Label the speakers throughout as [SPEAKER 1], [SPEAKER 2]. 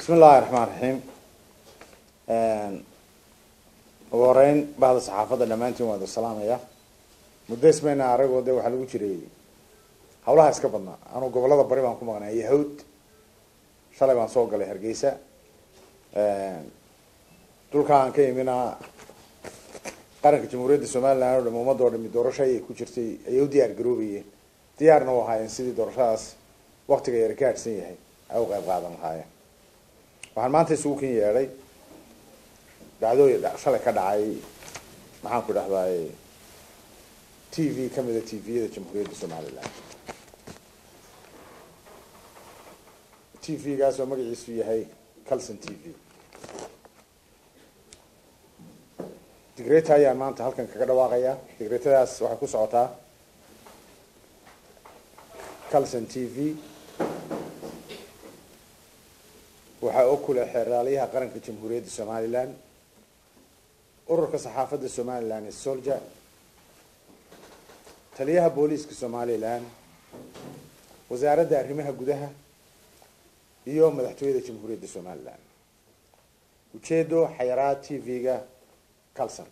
[SPEAKER 1] bismi illaahi raxmaan raxiim ugu horeyn bahda saxaafadda dhammaantiin waa idin salaamaya muddo ismayna aragoo de waxaa lagu jiray hawlaha iska badnaa anuu gobolada bari baan ku maqnaa yahawd shalay baan soo galay hargeysa dhulka aan ka imina qaranka jamhuuriyadda somalilan o dham ummadda o dhami doorasho ayay ku jirtay ayay u diyaar garoobayeen diyaarna u ahaayeen sidii doorashadaas waktiga yar ka hadhsan yahay ay u qayb qaadan lahaayeen waxaan maanta isugu kin yeedhay dhacdooyin shalay ka dhacay maxaan ku dhahdaay t v kamida t v-yada jamhuuriyadda somalilan t v-gaas oo magaciisu yahay calson t v digreta ayaan maanta halkan kaga dhawaaqaya digretadaas waxay ku socotaa calson t v waxaa og kule xeeraalyaha qaranka jamhuuriyadda somalilan ururka saxaafadda somalilan ee solja taliyaha booliiska somalilan wasaaradda arrimaha gudaha iyo madaxtooyada jamhuuriyadda somalilan ujeedo xayaraad t v-ga calson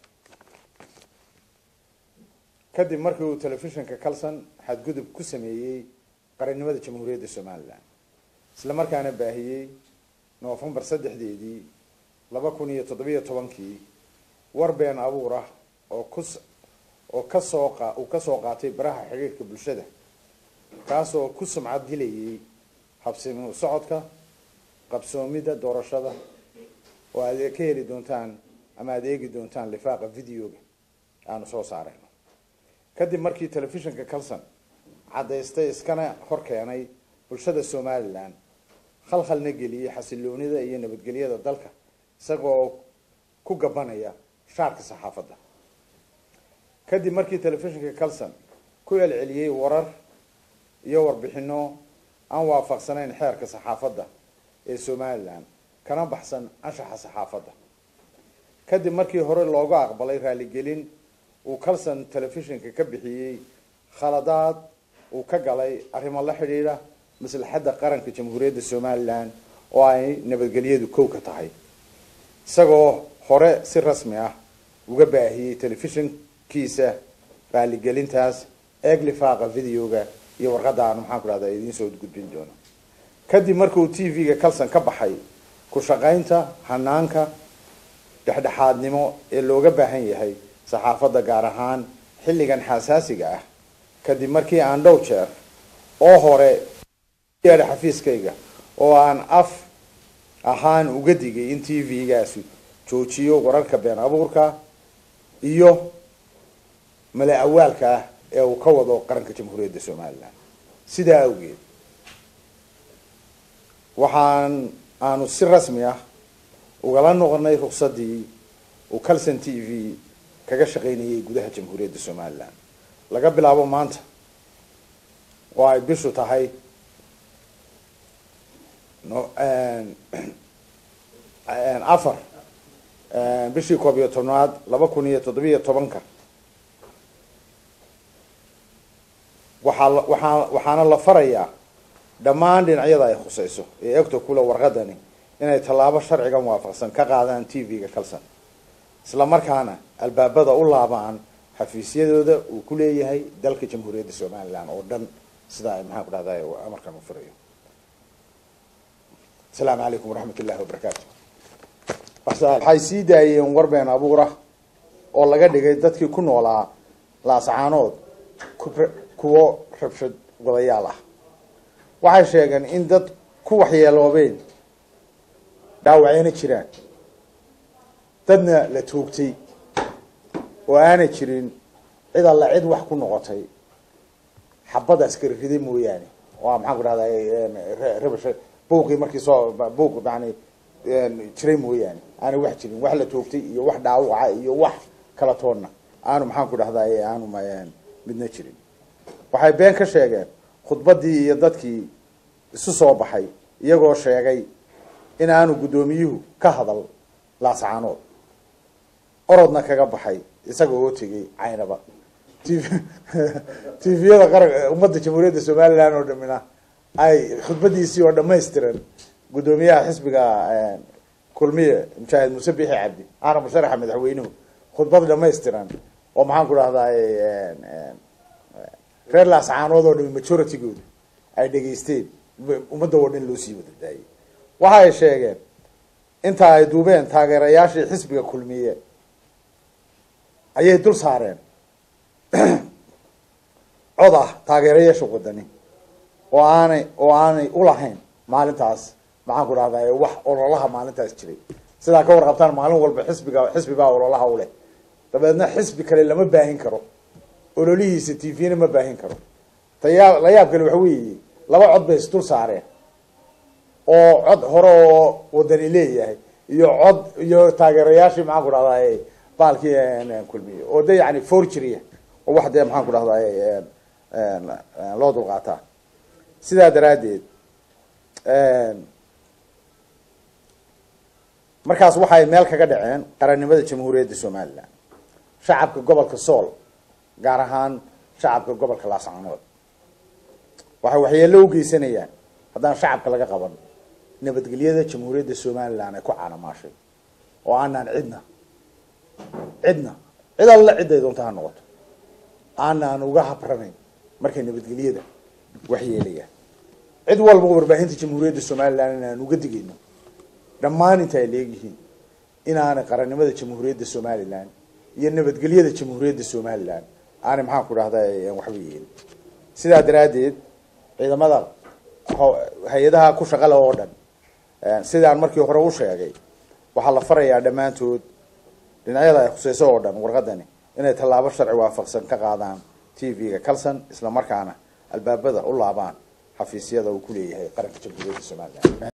[SPEAKER 1] kadib markii uu telefishinka calson xadgudub ku sameeyey qarannimada jamhuuriyadda somalilan isla markaana baahiyey novembar saddexdeedii laba kun iyo toddobiyo tobankii war been abuur ah oo kus oo kasoo qa uu kasoo qaatay baraha xiriirka bulshada kaas oo ku sumcad dilayay habsimi socodka qabsoomidda doorashada oo aad ka heli doontaan ama aada eegi doontaan lifaaqa videoga aanu soo saarayno kadib markii telefishinka calson caddaystay iskana hor keenay bulshada somalilan khalkhalna geliyey xasiloonida iyo nabadgelyada dalka isagoo ku gabanaya shaarka saxaafadda kadib markii telefishinka calson ku celceliyey warar iyo warbixino aan waafaqsanayn xeerka saxaafadda ee somalilan kana baxsan anshaxa saxaafadda kadib markii hore looga aqbalay raaligelin uu calson telefishinka ka bixiyey khaladaad uu ka galay arrimo la xidhiidha maslaxadda qaranka jamhuuriyadda somalilan oo ay nabadgelyadu kow ka tahay isagoo hore si rasmi ah uga baahiyey telefishinkiisa raaligelintaas eeg lifaaqa videoga iyo warqadda aanu maxaan ku dhahda idiin soo gudbin doono kadib markuu t v-ga calson ka baxay ku shaqaynta hanaanka dhexdhexaadnimo ee looga baahan yahay saxaafadda gaar ahaan xilligan xasaasiga ah kadib markii aan dhow jeer oo hore yeedha xafiiskayga oo aan af ahaan uga digay in t v-gaasi joojiyo wararka been abuurka iyo mala awaalka ah ee uu ka wado qaranka jamhuuriyadda somalilan sidaa awgeed waxaan aanu si rasmi ah ugala noqonay ruksadii uu calson t v kaga shaqaynayay gudaha jamhuuriyadda somalilan laga bilaabo maanta oo ay bishu tahay no afar bishii koob iyo tobnaad laba kun iyo toddobiyo tobanka waxaa waxaa waxaana la farayaa dhammaan dhinacyada ay khuseyso ee egto kule warqadani inay tallaabo sharcigan waafaqsan ka qaadaan t v-ga calson isla markaana albaabada u laabaan xafiisyadooda uu ku leeyahay dalka jamhuuriyadda somalilan oo dhan sidaa ay maxaan ku dhahday amarkan u firayo asalaamu calaykum waraxmat ullahi wabarakaatu waxay sii daayeen war been abuurah oo laga dhigay dadkii ku noolaa laascaanood kuwo rabshad wadayaal ah waxay sheegeen in dad ku waxyeeloobeen dhaawaceyna jiraan dadna la toogtay oo aanay jirin cid alla cid wax ku noqotay xabad askari riday mooyaane oo maxaan ku dhahday rabash buuqii markii soo buuq yani jiray mooyaane aanay wax jirin wax la toogtay iyo wax dhaawaca iyo wax kala toonna aanu maxaan ku dhahday aanu midna jirin waxay been ka sheegeen khudbadii iyo dadkii isu soo baxay iyagoo sheegay in aanu guddoomiyuhu ka hadal laascaanood orodna kaga baxay isaga oo tegay caynaba tviyada qaran ummadda jamhuuriyadda somalilan oo dhamina ay khudbadiisii oo dhamaystiran guddoomiyaha xisbiga kulmiye mujaahid muuse bixi cabdi ahna musharaxa madaxweynuhu khudbad dhamaystiran oo maxaan ku dhahdaay reer laascaanood oo dhami majoritygooda ay dhegaysteen ummadda oo dhan loo sii wada daayay waxa ay sheegeen inta ay duubeen taageerayaashii xisbiga kulmiye ayay dul saareen cod ah taageerayaasha wadani oo aanay oo aanay ulahayn maalintaas maxaan ku dhahday wax ololaha maalintaas jiray sidaa ka warqabtaan maalin walba xisbiga xisbibaa ololaha uleh dabeedna xisbi kale lama baahin karo ololihiisa t v-na ma baahin karo tayaa la yaab kale waxa weeye laba cod bay isdul saareen oo cod hore oo wadani leeyahay iyo cod iyo taageerayaashii maxaan ku dhahday baalkii kulmiye oo de yani forgery oo wax dee maxaan ku dhahday loo dulqaataa sidaa daraaddeed markaas waxay meel kaga dhaceen qarannimada jamhuuriyadda somalilan shacabka gobolka sool gaar ahaan shacabka gobolka laascaanood waxay waxyeello u geysanayaan haddaan shacabka laga qaban nabadgelyada jamhuuriyadda somalilan ay ku caanamaashay oo aanaan cidna cidna cid alla ciday doonta ha noqoto aanaan uga habranayn markay nabadgelyada waxyeelayaan cid walba warbaahinta jamhuuriyadda somalilan inaan uga digayno dhammaan inta ay leegyihiin inaanay qarannimada jamhuuriyadda somalilan iyo nabadgelyada jamhuuriyadda somalilan aanay maxaan ku dhahda waxba yeelin sidaa daraaddeed ciidamada hay-adaha ku shaqale oo dhan sidaan markii hore u sheegay waxaa la farayaa dhammaantood dhinacyada ay khuseyso oo dhan warqadani inay tallaabo sharci waafaqsan ka qaadaan t v-ga calson isla markaana albaabada u laabaan xafiisyada uu ku leeyahay qaranka jamhuuriyadda somalilan